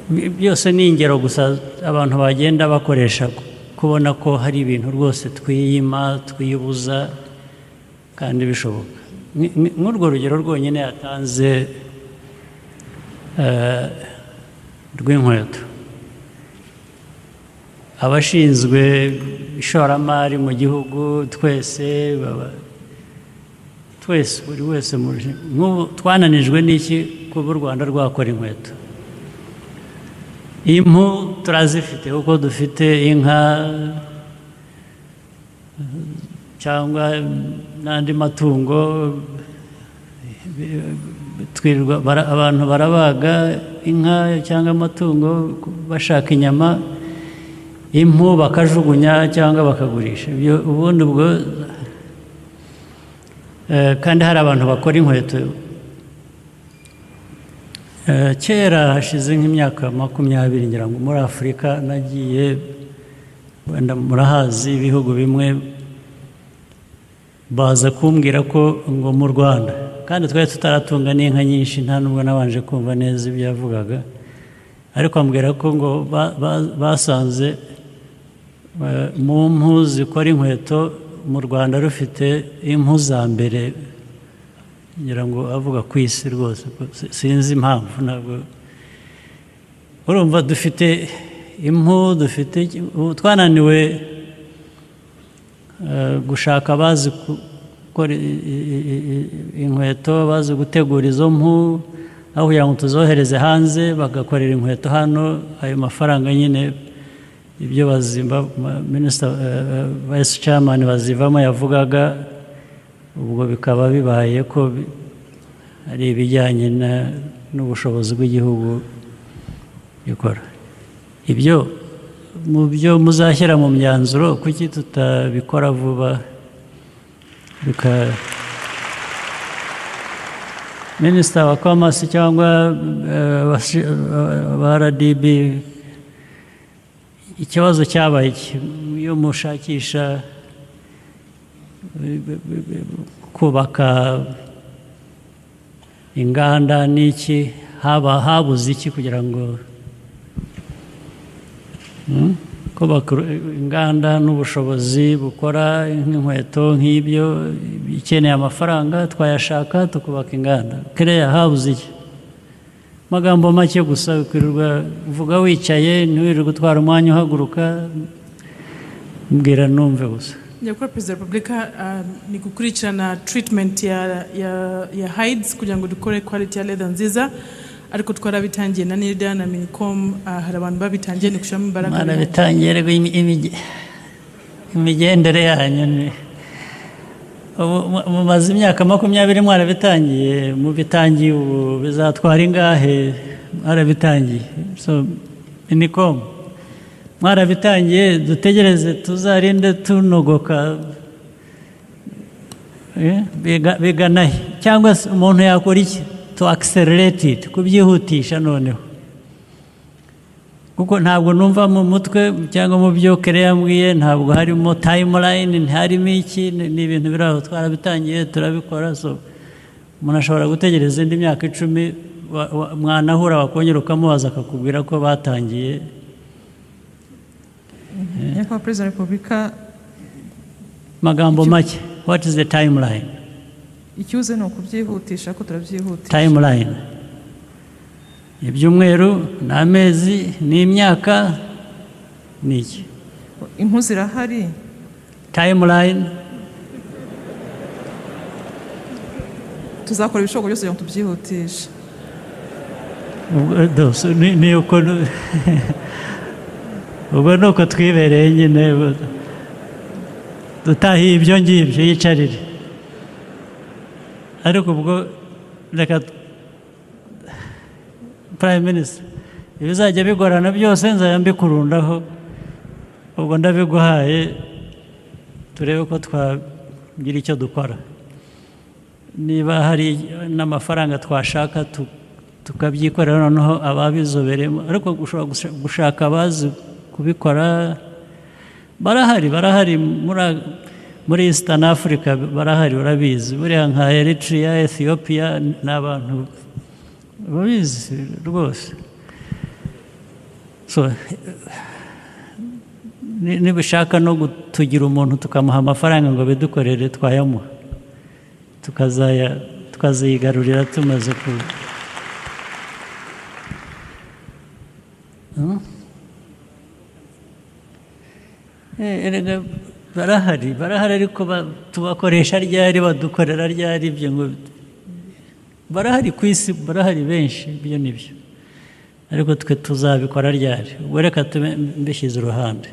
Bi- byose ni ingero gusa abantu bagenda bakoresha kubona ko hari ibintu rwose twiyima twibuza kandi bishoboka Ni- ni- nk'urwo rugero rwonyine yatanze eh, rw'inkweto abashinzwe ishoramari mu gihugu twese baba twese buri wese mu ruji- nk'ubu twananijwe n'iki kuba u rwanda rwakora inkweto impu turazifite kuko dufite inka cyangwa n'andi matungo twirirwa bara- abantu barabaga inka cyangwa amatungo bashaka inyama impu bakajugunya cyangwa bakagurisha ibyo ubundi ubwo Eh, kandi hari abantu bakora inkweto Eh, kera hashize nk'imyaka makumyabiri ngira ngo muri afurika nagiye wenda murahazi ibihugu bimwe baza kumbwira ko ngo mu rwanda kandi twari tutaratunga n'inka nyinshi nta n'ubwo nabanje kumva neza ibyo yavugaga ariko ambwira ko ngo ba- ba- basanze eh, mu mpu zikora inkweto mu rwanda rufite impu za mbere ngira ngo avuga ku isi rwose ko si- sinzi impamvu ntabwo urumva dufite impu dufite iki- ubu twananiwe eh, gushaka abazi ku- gukora i- i- i- i- inkweto bazi gutegura izo mpu aho kugira ngo tuzohereze hanze bagakorera inkweto hano ayo mafaranga nyine ibyo bazimba minisita vayisi camani bazivamo yavugaga ubwo bikaba bibaye ko bi- ari ibijyanye na- n'ubushobozi bw'igihugu gikora ibyo mu byo muzashyira mu myanzuro kuki tutabikora vuba bika minisita wa komasi cyangwa eh, abashi- eh, ba rdb ikibazo cyabaye iki? iyo mushakisha kubaka inganda n'iki haba habuze iki kugira ngo Hmm? kubaka uru- inganda n'ubushobozi bukora nk'inkweto nk'ibyo ikeneye amafaranga twayashaka tukubaka inganda kereya habuze iki magambo make gusa ukwirirwa uvuga wicaye ntiwirirwe utwara umwanya uhaguruka mbwira numve gusa nyakubahwa perezida wa repubulika ah, ni gukurikirana treatment ya, ya, ya hides kugira ngo dukore quality ya leather nziza ariko twarabitangiye na nirda na minicom ah, hari abantu babitangiye ni gushyiramo imbaraga mwana birimo. bitangire imi- imige- imigendere yanyu ni ubu mu- mumaze imyaka makumyabiri mwarabitangiye mubitangiye ubu bizatwara ingahe mwarabitangiye so minicom mwarabitangiye dutegereze tuzarinde tunogoka Eh, biga- biganahe cyangwa se umuntu yakora iki to accelerate it kubyihutisha noneho kuko ntabwo numva mu mutwe cyangwa mu byo kere yambwiye ntabwo harimo tayimulayini ntiharimo iki ni ni ibintu biri aho twarabitangiye turabikora so umuntu ashobora gutegereza indi myaka icumi wa- wa- mwanahura wakongera ukamubaza akakubwira ko batangiye nyakubahwa perezida wa repubulika magambo make what is the timeline ikibuze ni ukubyihutisha ko turabyihutisha timeline ibyumweru ni amezi ni imyaka ni iki impu zirahari timeline tuzakora ibishoboka byose kugira ngo tubyihutishe Ubwo- dose, ni ni uko nu- ubwo ni uko twibereye nyine bu- dutahiye ibyo ngibyo yicarire ariko ubwo reka prime minister ibizajya bigorana byose nzajya mbikurundaho ubwo ndabiguhaye turebe ko twagira icyo dukora niba hari n'amafaranga twashaka tu- tukabyikorera noneho ababizobereyemo ariko ushobora gusha- gushaka abazi kubikora barahari barahari muri- muri eastern africa barahari urabizi buriya nka eritrea ethiopia ni abantu babizi rwose so ni- nibishaka no gutugira umuntu tukamuha amafaranga ngo bidukorere twayamuha tukazaya tukazigarurira tumaze ku Hmm? Eh, erega barahari barahari ariko ba- tubakoresha ryari badukorera ryari ibyo ngo barahari ku isi barahari benshi ibyo ni byo ariko twe tuzabikora ryari ubwo reka tube mbishyize uruhande